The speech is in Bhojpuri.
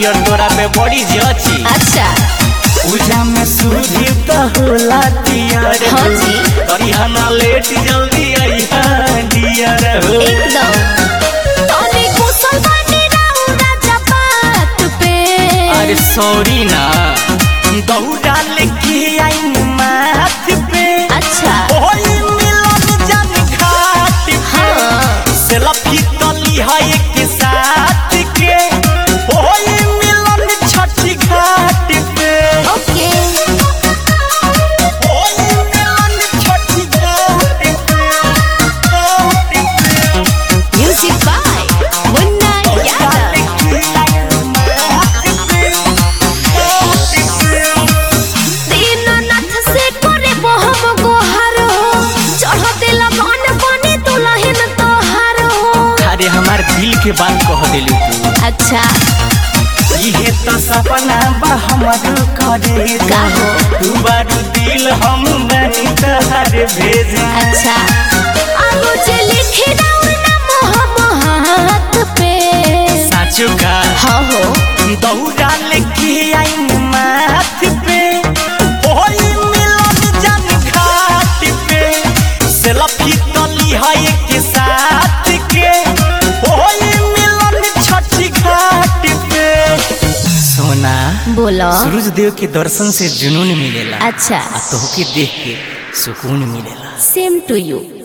नरियर तोरा पे बड़ी जची अच्छा पूजा में सूझी तो होला तियर हाँ जी। करिहना लेट जल्दी अइहा डियर हो एकदम तोने कुशल बानी राउरा जपात पे अरे सॉरी ना दौड़ा लेके आइन माथ पे अच्छा ओही मिलन जन घाट पे हाँ सेल्फी तली है एक साथ के ओही मिलन छठी घाट पे ओके ओही मिलन छठी घाट पे घाट पे म्यूजिक बाय मुन्ना यादव दीननाथ से करे बहम गोहर हो चढ़ते लगन बने दुल्हन तोहार हो अरे हमार दिल के बात कह दिलू तू अच्छा इहे तो सपना बा हमर करे का हो? तू बारू दिल हम बनी तहर भेज अच्छा आगो जे लिखे दाऊ ना मोह हाथ पे साचो का हाँ हो दौड़ा लेके आइन माथ पे ओही मिलन जन घाट पे सेल्फी तली है एक साथ के ओही मिलन छठी घाट पे सोना बोलो सूरज देव के दर्शन से जुनून मिलेला अच्छा आ तोहके देख के सुकून मिलेला सेम टू यू